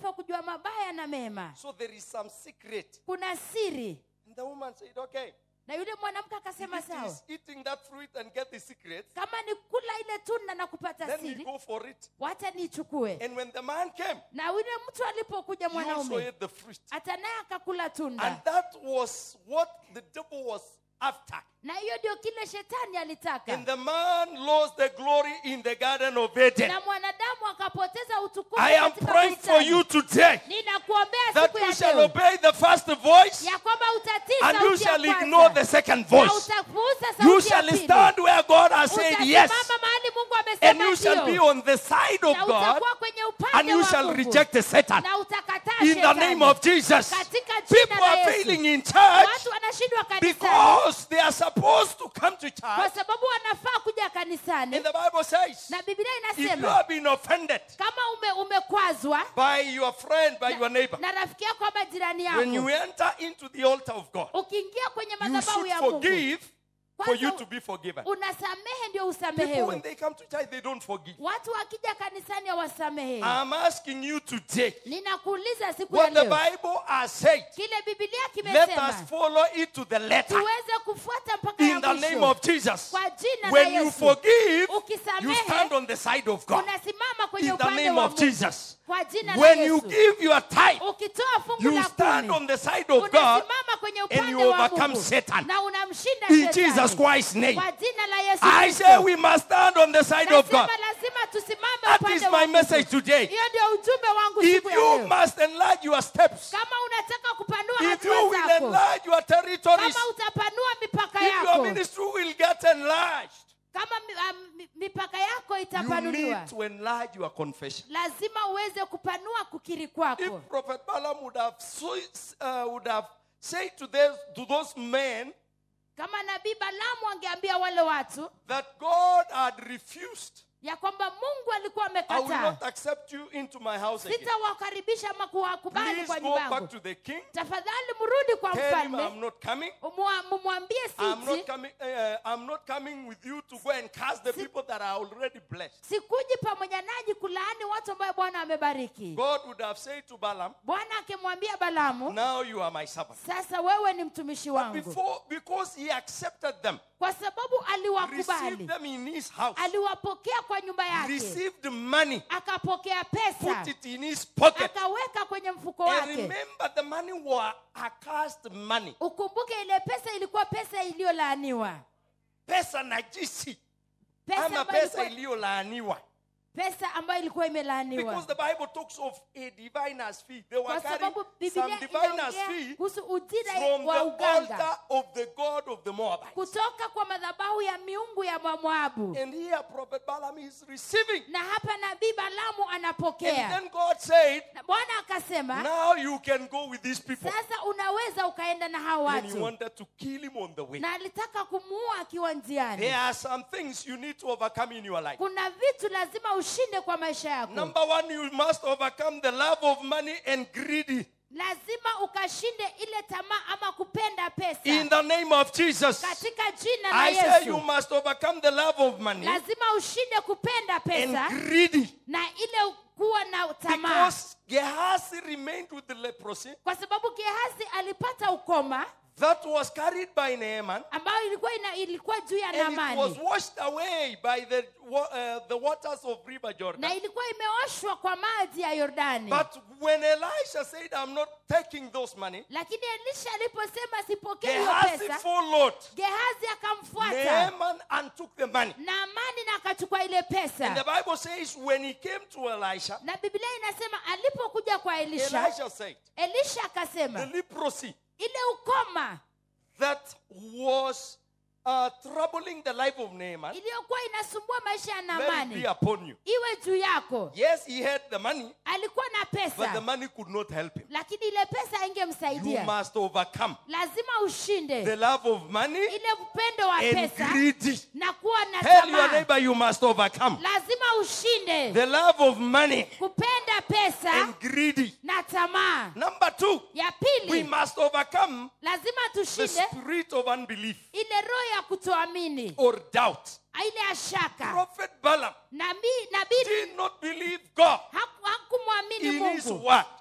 mabaya na mema So there is some secret. kuna siri And the woman said, Okay, na yule mwanamke if akasema it sawa is eating that fruit and get the secret, kama ni kula ile tunda na kupata then we siri go for it. wacha niichukue And when the man came, na yule mtu alipokuja he also mwanaume ate the fruit. hata naye akakula And tunda that was what the devil was after. na hiyo ndio kile shetani alitaka And the man lost the glory in the Garden of Eden. na mwanadamu akapoteza utukufu I am katika praying for bustani. you today ninakuombea that siku you ya shall leo obey the first voice ya kwamba utatii and you sauti ya shall kwanza. ignore the second na voice. utapuuza You sauti ya shall pili. stand where God has said yes, Utasimama mahali Mungu and amesema you shall be ndio. on the side of na God, utakuwa kwenye and upande you wa shall Mungu. reject Satan. na utakataa In the shetani. name of Jesus. katika jina People la are Yesu. failing in church watu wanashindwa kanisani because they are supposed to come to kwa church. sababu wanafaa kuja kanisani And the Bible says, na biblia if you inasema have been offended kama ume, umekwazwa by your friend, by your neighbor, na rafiki yako ama jirani when you yako enter into the altar of God, ukiingia kwenye you madhabahu should ya mungu forgive for you Kwanza to be forgiven. unasamehe ndio People, when usamehewe they come to church, they don't forgive. watu wakija kanisani hawasamehe I'm asking you today ninakuuliza siku ya what the leo Bible has said. kile bibilia Let us kimesema follow it to the letter tuweze kufuata mpaka in ya the name mwisho of Jesus. kwa jina When la you yesu forgive, you ukisamehe stand on the side of God unasimama kwenye in the upande name wa of mungu Jesus. kwa jina la When you yesu give your tithe, ukitoa fungu you la stand kumi on the side of God unasimama kwenye and upande you wa overcome mungu Satan. na unamshinda in shetani. Jesus Christ's name. kwa jina la yesu I Kristo. say we must stand on the side of Nasema God. lazima tusimame That upande is wa my Mungu. message today. hiyo ndio ujumbe wangu If siku ya you leo must enlarge your steps, kama unataka kupanua if you hatua will zako enlarge your territories, kama utapanua mipaka if your yako ministry will get enlarged, kama mi- ah, mi- mipaka yako you itapanuliwa need to enlarge your confession. lazima uweze kupanua kukiri kwako If Prophet Balaam would have, so, uh, would have said to those, to those men kama nabii balamu angeambia wale watu that God had refused, ya kwamba mungu alikuwa I will amekataa not accept you into my house again. sitawakaribisha ama kuwakubali Please kwa go nyumba back yangu to the king. tafadhali mrudi kwa Tell him mfalme I'm not coming. Umwa- mumwambie I'm not siji coming. Uh, I'm not coming with you to go and curse the people that are already blessed. sikuji pamoja nanyi kulaani watu ambayo bwana amebariki God would have said to Balaam, bwana akimwambia balamu "Now you are my servant." sasa wewe ni mtumishi But wangu before, because he accepted them, kwa sababu received aliwakubali them in his house, aliwapokea kwa nyumba yake received money, akapokea pesa put it in his pocket, akaweka kwenye mfuko and wake remember the money were accursed money. ukumbuke ile pesa ilikuwa pesa iliyolaaniwa Pesa najisi, pesa ama ambayo pesa ilikuwa, iliyolaaniwa. pesa ambayo ilikuwa imelaaniwa Because the Bible talks of a diviner's fee. They were kwa carrying sababu some biblia diviner's inaongea fee kuhusu ujira from wa the uganga altar of the god of the Moabites. kutoka kwa madhabahu ya miungu ya Moabu. And here Prophet Balaam is receiving. na hapa nabii balamu And anapokea then God said, na bwana akasema Now you can go with these people. sasa unaweza ukaenda na hawa And he watu wanted to kill him on the way. na alitaka kumuua akiwa njiani There are some things you need to overcome in your life. kuna vitu lazima ushinde kwa maisha yako Number one, you must overcome the love of money and greedy. lazima ukashinde ile tamaa ama kupenda pesa In the name of Jesus. katika jina la I say you yesu must overcome the love of money lazima ushinde kupenda pesa and greedy. na ile kuwa na tamaa Because Gehazi remained with the leprosy kwa sababu gehazi alipata ukoma that was carried by Naaman ambayo ilikuwa ina, ilikuwa juu ya and it was namani washed away by the, wa- uh, the waters of River Jordan. na ilikuwa imeoshwa kwa maji ya yordani But when Elisha said, I'm not taking those money, lakini elisha aliposema sipokee hiyo Gehazi pesa followed gehazi akamfuata Naaman and took the money. naamani na akachukua ile And the pesa Bible says when he came to Elisha, na biblia inasema alipokuja kwa elisha Elisha said, elisha the akasema leprosy ile ukoma that was uh, troubling the life of Naaman, iliyokuwa inasumbua maisha ya let it be naamani upon you. iwe juu yako Yes, he had the money, alikuwa na but the pesa money could not help him. lakini ile pesa You aingemsaidia must overcome lazima the ushinde love of money ile upendo wa and pesa greedy. na kuwa na Tell your tamaa neighbor you must overcome lazima ushinde the love of money kupenda pesa and greedy. na tamaa Number two, ya we pili must overcome lazima the tushinde spirit of unbelief ile roho ya kutoamini or doubt. ile ya shaka Prophet Balaam nabii nabii did not believe God haku- hakumwamini in his mungu word.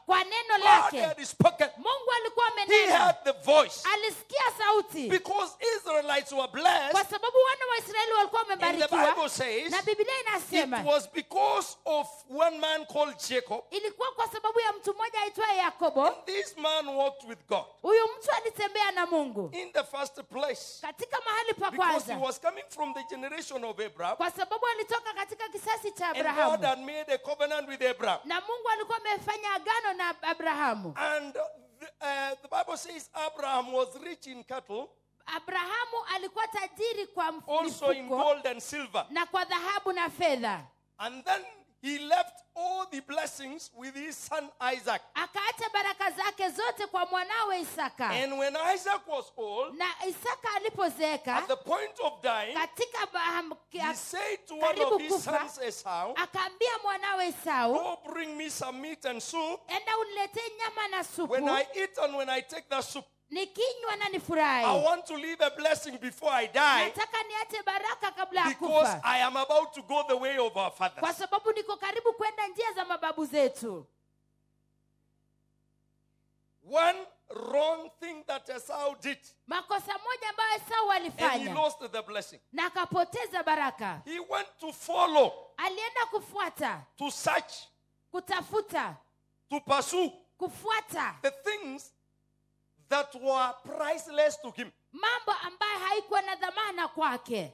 kwa neno God lake had spoken. mungu alikuwa He amenena had the voice. alisikia sauti Because Israelites were kwa blessed, sababu wana wa israeli walikuwa and the wamebarikiwa Bible says na biblia it inasema was because of one man called Jacob. ilikuwa kwa sababu ya mtu mmoja aitwaye yakobo This man walked with God huyu mtu alitembea na mungu in the first place katika mahali pa because he kwanza was coming from the generation of Abraham, kwa sababu alitoka katika kisasi cha and God abrahamu had made a covenant with Abraham. na mungu alikuwa amefanya agano na abrahamu And the, uh, the Bible says Abraham was rich in cattle, abrahamu alikuwa tajiri kwa also in mifuko gold and silver. na kwa dhahabu na fedha And then he left all the blessings with his son Isaac. akaacha baraka zake zote kwa mwanawe isaka And when Isaac was old, na isaka at alipozeeka the point of dying, katika baham- he said to one karibu of his kufa. sons Esau, akaambia mwanawe esau Go bring me some meat and soup. enda uniletee nyama na supu When I eat and when I take the soup, nikinywa na I nifurahi want to leave a blessing before I die nataka niache baraka kabla ya because kufa I am about to go the way of our kwa fathers. sababu niko karibu kwenda njia za mababu zetu One wrong thing that Esau did, makosa moja ambayo esau and he alifanya lost the blessing. na akapoteza baraka He went to follow, alienda kufuata to search, kutafuta to pursue kufuata the things that were priceless to him. mambo ambayo haikuwa na dhamana kwake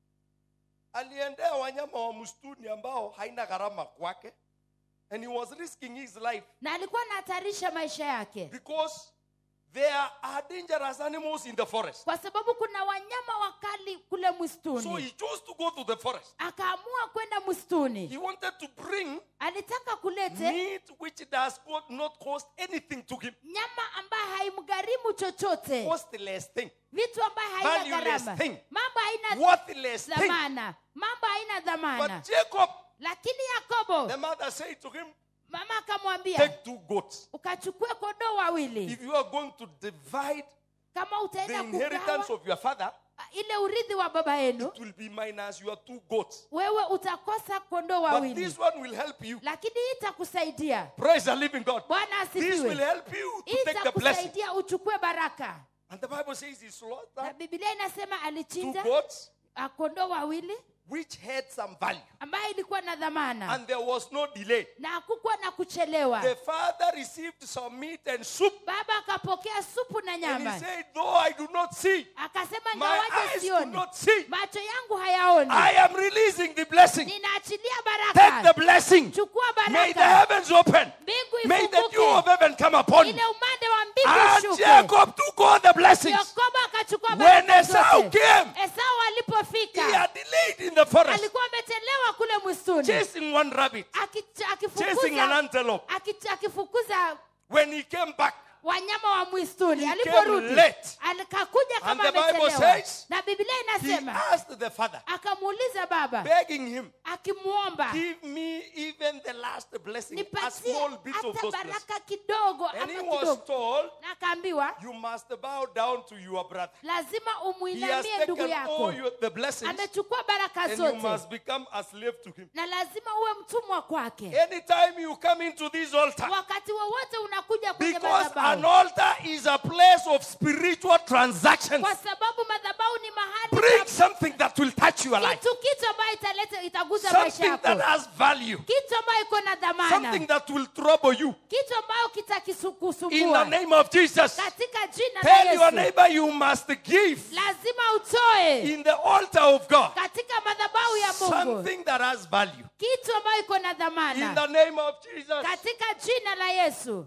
aliendea wanyama wa msituni ambao haina gharama kwake and he was risking his life na alikuwa anahatarisha maisha yake because there are dangerous animals in the forest kwa sababu kuna wanyama wakali kule so msituni he chose to go to the forest akaamua kwenda he msituni wanted to bring alitaka kulete meat which does not cost anything to him nyama ambayo haimgharimu chochote costless thing vitu ambayo haina Valueless gharama thing. mambo haina worthless thing dhamana mambo haina dhamana but jacob lakini yakobo the mother said to him mama akamwambia take two goats ukachukue kondoo wawili if you are going to divide kama the utaenda inheritance kugawa of your father ile urithi wa baba yenu it will be minus your two goats wewe utakosa kondoo But wawili this one will help you. lakini hii itakusaidia Praise the living God. bwana This will asifiwe help you to hii take the blessing. itakusaidia uchukue baraka And the Bible says he na slaughtered bibilia inasema two alichinja goats ah, kondoo wawili which had some value. ambayo ilikuwa na dhamana And there was no delay. na hakukuwa na kuchelewa The father received some meat and soup. baba akapokea supu na And he nyama said, Though I do not see, akasema my ngawaje eyes do sioni not see, macho yangu hayaoni I am releasing the blessing. ninaachilia Take the baraka blessing. chukua May the baraka heavens open. mbingu May the dew of ifunguke heaven come upon you. ile umande wa mbingu And ushuke Jacob took all the blessings. yakobo akachukua When baraka Esau zote came, esau he alipofika had delayed in the forest, alikuwa amechelewa kule mwistuni chasing one rabbit. Aki- chasing an akifukuza antelope. aki- akifukuza When he came back, wanyama wa mwistuni He aliporudi came late. alikakuja And kama the Bible amechelewa says, na biblia he inasema asked the father, akamuuliza baba begging him, akimwomba give me even the last blessing, a nipatie small bit of hata those blessings. baraka kidogo And ama he was kidogo told, na akaambiwa you must bow down to your brother. lazima He has umwinamie ndugu taken all yako your, the blessings, amechukua baraka and you zote must become a slave to him. na lazima uwe mtumwa kwake Anytime you come into this altar, wakati wowote unakuja kwenye because an madhabahu altar is a place of spiritual transactions, kwa sababu madhabahu ni mahali bring pa- something that will touch your life, kitu kitu ambayo italeta itaguza maisha something that yako has value, kitu ambayo iko na dhamana something that will trouble you. kitu ambayo In the kitakisukusumbua name of Jesus, katika jina la tell your yesu neighbor you must give lazima utoe in the altar of God katika madhabahu ya mungu something that has value. kitu ambayo iko na In dhamana the name of Jesus. katika jina la yesu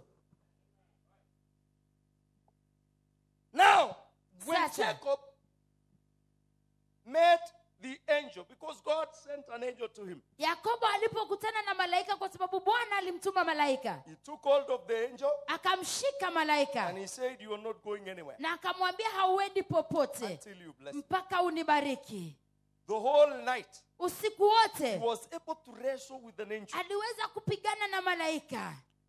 Now, when Sasa. Jacob met the angel, because God sent an angel to him, yakobo alipokutana na malaika kwa sababu bwana alimtuma malaika he took hold of the angel akamshika malaika and he said, You are not going anywhere na akamwambia hauendi popote until you bless me. mpaka unibariki The whole night, usiku he wote was able to wrestle with an angel. aliweza kupigana na malaika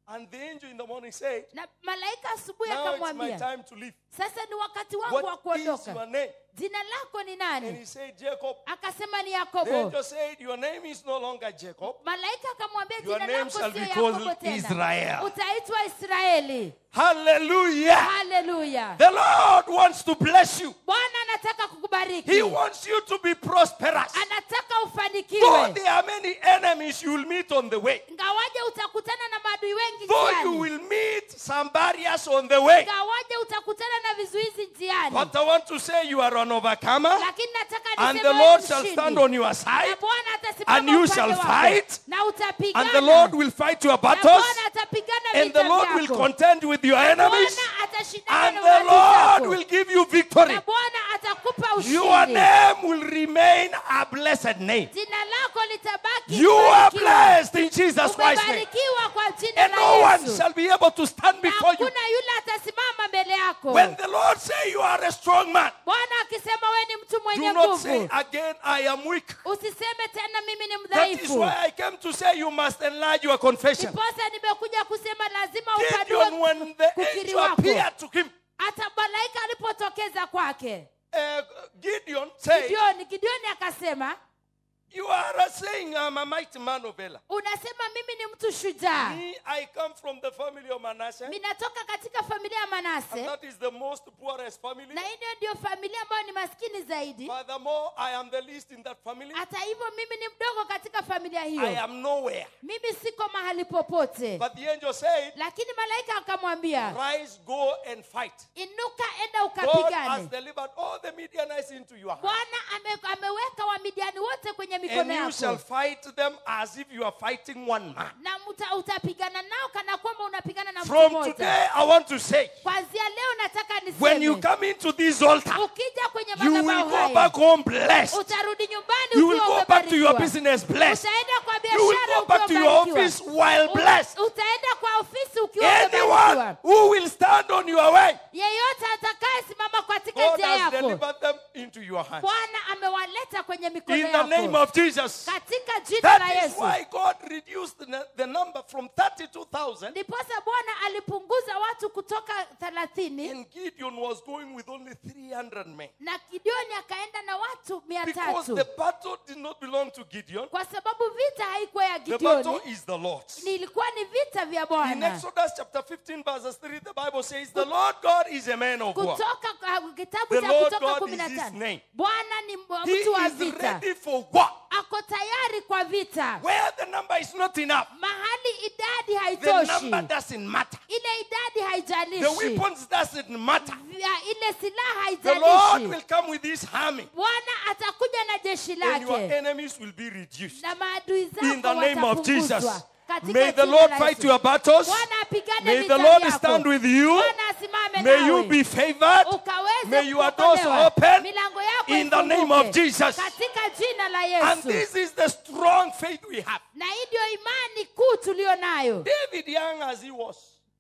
And the angel in the morning said, na malaika asubuhi Now it's my akamwambia time to leave. sasa ni wakati wangu wa What is kuondoka your name? jina lako ni And nani he said, Jacob. akasema ni The yakobo angel said, Your name is no longer Jacob. malaika akamwambia Your jina name lako shall sio be yakobo called tena Israel. utaitwa israeli Hallelujah. haleluya The Lord wants to bless you. bwana anataka kukubariki He wants you to be prosperous. anataka Though ufanikiwe there are many enemies you will meet on the way. ngawaje utakutana na maadui wengi Though you njiani will meet some barriers on the way. ngawaje utakutana na vizuizi njiani But I want to say you are an overcomer. lakini nataka And niseme the wewe Lord ni shall mshindi. stand on your na side. bwana atasimama and you upande shall wako. fight, na utapigana And the Lord will fight your na battles. bwana atapigana And the vita Lord vyako. will contend with your enemies. bwana atashindana And na the maadui Lord zako. will give you victory. na bwana atakupa Your ushindi name will remain a blessed name. jina lako litabaki You are kubarikiwa. blessed in Jesus Christ's name. umebarikiwa kwa jina And la no one yesu shall be able to stand na before you. hakuna yule atasimama mbele yako When the Lord say you are a strong man, bwana akisema wewe ni mtu mwenye do not say nguvu again, I am weak. usiseme tena mimi ni That is mdhaifu why I came to say you must enlarge your confession. ndiposa nimekuja kusema lazima Gideon, upanue when the kukiri angel wako appeared to him, hata malaika alipotokeza kwake uh, Gideon said, gideoni gideoni akasema You are saying I'm a mighty man of Ela. unasema mimi ni mtu shujaa Me, I come from the family of Manasseh, ninatoka katika familia ya and manase that is the most poorest family. na hiyo ndio familia ambayo ni maskini zaidi Furthermore, I am the least in that family. hata hivyo mimi ni mdogo katika familia I hiyo am nowhere. mimi siko mahali popote But the angel said, lakini malaika akamwambia Rise, go and fight. inuka enda God has ukapigane delivered all the Midianites into your hand. bwana ame, ameweka wamidiani wote kwenye And mikono you shall yako fight them as if you are fighting one man. na muta, utapigana nao kana kwamba unapigana na mtu From mmoja today, I want to say, kwanzia leo nataka when you niseme come into this altar, ukija kwenye you will madhabahu go haya back home blessed. utarudi nyumbani You will ukiwa go back to your umebarikiwa. business blessed. utaenda kwa You will biashara go back to ukiwa your umebarikiwa. office well U- blessed. utaenda kwa ofisi ukiwa Anyone umebarikiwa who will stand on your way, yeyote atakayesimama katika God njia has yako delivered them into your hands. bwana amewaleta kwenye mikono In the name yako of Jesus. katika jina la That is yesu why God reduced the, the number from 32,000 ndiposa bwana alipunguza watu kutoka thelathini and Gideon was going with only 300 men. na gideoni akaenda na watu mia Because tatu the battle did not belong to Gideon. kwa sababu vita haikuwa ya The battle gideoni is the Lord's. nilikuwa ni vita vya In bwana Exodus chapter 15 verses 3, the Bible says, the Lord God is a man of war. kutoka uh, kitabu The cha Lord kutoka God kumi is na his tano name. bwana ni mwa- He mtu wa is vita ready for war. ako tayari kwa vita Where the number is not enough, mahali idadi the haitoshi number doesn't matter. ile idadi The haijalishi weapons doesn't matter. Ya ile silaha The Lord haijalishi will come with his army, bwana atakuja na jeshi and your lake enemies will be reduced. na maadui zako In the name of Jesus. watapunguzwa. Katika May the jina Lord la fight Yesu. your battles. bwana apigane May vita the Lord vyako. stand with you. bwana asimame May you nawe. be favored. ukaweze May your doors kuokolewa. open milango yako in the name ifunguke. of Jesus. katika jina la And yesu this is the strong faith we have. na hii ndio imani kuu tulio nayo David, young as he was,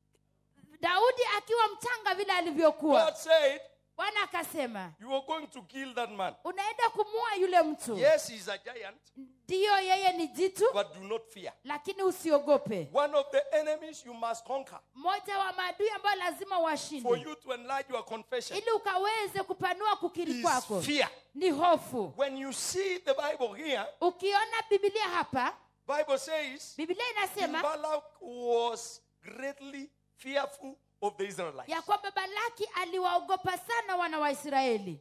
daudi akiwa mchanga vile alivyokuwa God said, bwana akasema You are going to kill that man. unaenda kumua yule mtu Yes, he's a giant, ndiyo yeye ni jitu but do not fear. lakini usiogope One of the enemies you must conquer mmoja wa maadui ambayo lazima for washinde you to enlarge your confession ili ukaweze kupanua kukiri kwako is fear. ni hofu When you see the Bible here, ukiona bibilia hapa Bible says bibilia King inasema Balak was greatly fearful of the Israelites. ya kwamba balaki aliwaogopa sana wana wa israeli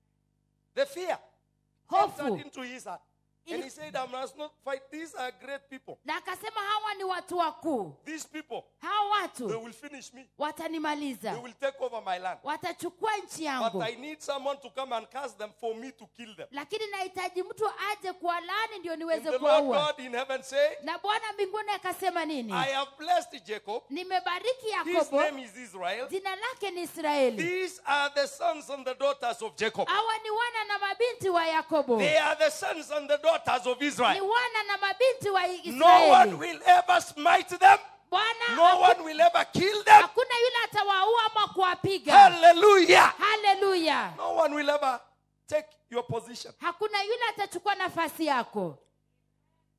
The fear Hofu. entered into his heart. And Ili- he said, I must not fight. These are great people. na akasema hawa ni watu wakuu These people, hawa they watu will finish me. They watanimaliza will take over my land. watachukua nchi But yangu I need someone to come and cast them for me to kill them. lakini nahitaji mtu aje kuwalaani ndio And niweze the Lord kuwaua God in heaven said, na bwana mbinguni akasema nini I have blessed Jacob. nimebariki His yakobo name is Israel. jina lake ni israeli These are the sons and the daughters of Jacob. hawa ni wana na mabinti wa yakobo They are the sons and the daughters of ni Israel. wana na mabinti wa No one israeli will ever smite them. bwana No one will ever kill them. hakuna yule atawaua ama kuwapiga Hallelujah. haleluya No one will ever take your position. hakuna yule atachukua nafasi yako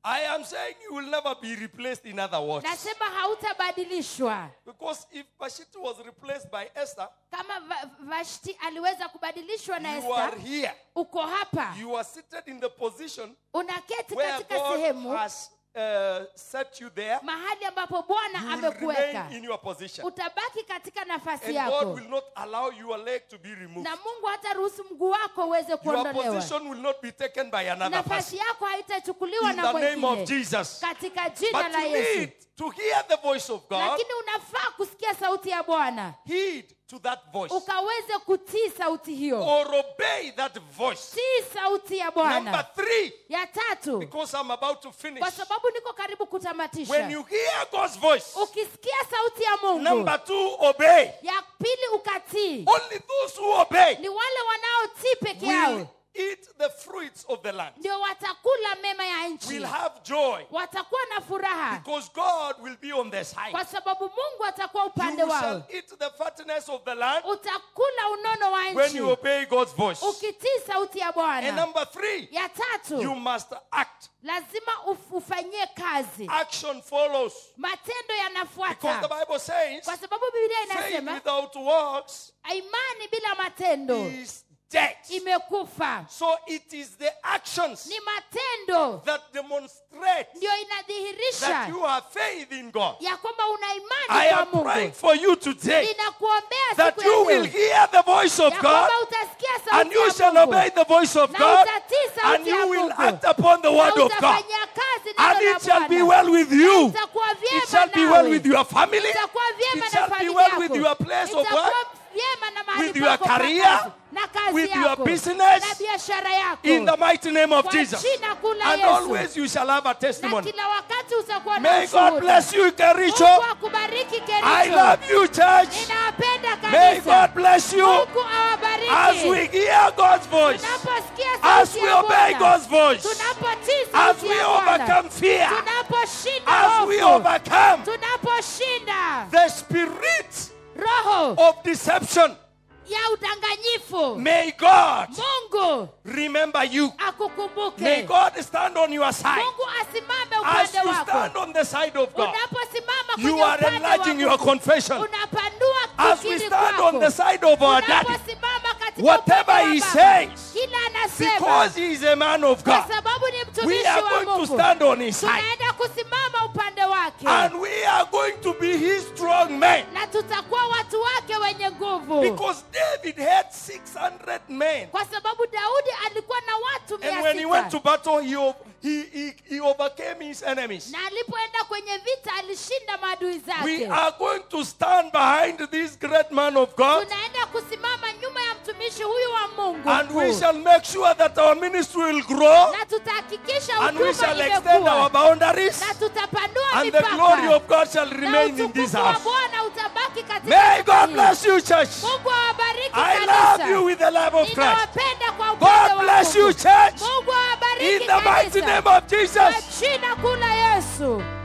I am saying you will never be replaced in other words. nasema hautabadilishwa Because if Vashti was replaced by Esther, kama Va- vashti aliweza kubadilishwa na you are esta here. uko hapa You are seated in the position unaketi where katika God sehemu has uh, set you there. mahali ambapo bwana You will amekuweka remain in your position. utabaki katika nafasi And God yako will not allow your leg to be removed. na mungu hata ruhusu mguu wako uweze Your kuondolewa position will not be taken by another person. nafasi yako haitachukuliwa In na the name of mwingine Jesus. katika jina But la you yesu need to hear the voice of God. lakini unafaa kusikia sauti ya bwana Heed to that voice. ukaweze kutii sauti hiyo Or obey that voice. tii sauti ya Number bwana three, ya tatu because I'm about to finish. kwa sababu niko karibu When kutamatisha you hear God's voice, ukisikia sauti ya mungu number two, obey. ya pili ukatii Only those who obey ni wale wanaotii peke yao will eat the fruits of the land, ndio watakula mema ya nchi will have joy, watakuwa na furaha because God will be on their side. kwa sababu mungu atakuwa upande You wao shall eat the fatness of the land utakula unono wa when nchi you obey God's voice. ukitii sauti ya And bwana number three, ya you tatu must act. lazima uf- ufanyie kazi Action follows. matendo Because the yanafuata Bible says, kwa sababu biblia faith inasema without works imani bila matendo is dead. imekufa So it is the actions ni matendo that demonstrate ndio that inadhihirisha you have faith in God. ya kwamba una I imani kwa am praying mungu for you today ninakuombea that siku you ya will leo hear the voice of ya God kwamba utasikia and sauti you ya shall mungu obey the voice of na God utatii and sauti ya you will mungu act upon the na word of God. utafanyia kazi And neno la it shall be Bwana. well with you. itakuwa vyema It shall be nawe. well with your family. itakuwa vyema It na shall be familia well yako. with your place of Itakuwa work. vyema na mahali with your pako pa career, kazi, na kazi with your yako, business, na biashara yako In the mighty name of kwa Jesus. jina kuu la And Yesu. always you shall have a na testimony. kila wakati utakuwa na May God ushuhuda. bless you, Mungu Kericho. akubariki I Kericho. love you, church. ninawapenda May kanisa God bless you Mungu awabariki as we hear God's voice, tunaposikia as sauti we ya obey Bwana. God's voice, tunapotii as sauti we ya Bwana. overcome fear, tunaposhinda as we hofu overcome tunaposhinda the spirit roho of deception. ya udanganyifu May God mungu remember you. May akukumbuke God stand on your side. mungu asimame As upande you wako stand on the side of God, unaposimama you kwenye are upande enlarging wa your Mungu, confession. unapanua As we kukiri stand kwako. on the side of our daddy, unaposimama katika whatever upande wa he Baba, says, kila anasema because he is a man of kwa God, sababu ni we mtumishi are wa going to mungu stand on his side. tunaenda kusimama upande wake And we are going to be his strong men. na tutakuwa watu wake wenye nguvu Because David had 600 men. kwa sababu daudi alikuwa na watu And mia when he went to sita battle, he, o- he, he, he overcame his enemies. na alipoenda kwenye vita alishinda maadui We zake are going to stand behind this great man of God. tunaenda kusimama nyuma ya mtumishi huyu wa mungu And we mkuu. shall make sure that our ministry will grow. na tutahakikisha And we huduma shall extend our imekuwa boundaries. na tutapanua And the glory mipaka of God shall na remain in this utukufu wa house. bwana utabaki katika May nyumba God hii. bless you, church. mungu awabariki I kanisa. love you with the love of Christ. ninawapenda kwa upendo God wa bless Mungu. you, church. mungu awabariki In the mighty kanisa. name of kwa Jesus. jina kuu la yesu